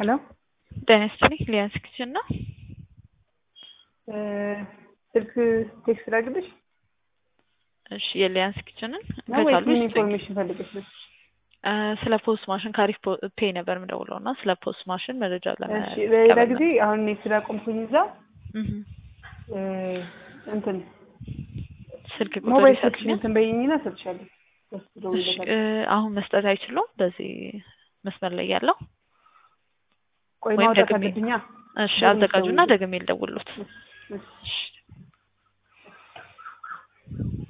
ሄሎ ጤና ይስጥልኝ ሊያንስ ኪችን ነው። ስልክ ቴክስት ላድርግልሽ እሺ የሊያንስ ኪችንን ነው ወይስ ከቻሉ ምን ይስጡኝ። ኢንፎርሜሽን ፈልገሽ ነው? እ ስለ ፖስት ማሽን ካሪፍ ፔ ነበር የምደውለው እና ስለ ፖስት ማሽን መረጃ እሺ በሌላ ለመቀበል ጊዜ አሁን እኔ ስላቆምኩኝ እዛ እህ እ እንትን ስልክ ቁጥር ሞባይል ስልክሽን ይሰጡኛል። እንትን በይኝና እሰጥሻለሁ። በሱ እሺ ደውይለታለሁ። እ አሁን መስጠት አይችሉም በዚህ መስመር ላይ ያለው ቆይ ወይም ማውጣት ደግሜ አለብኛ። እሺ ደውል አዘጋጁና ደውል። ደግሜ ልደውልሎት እሺ እሺ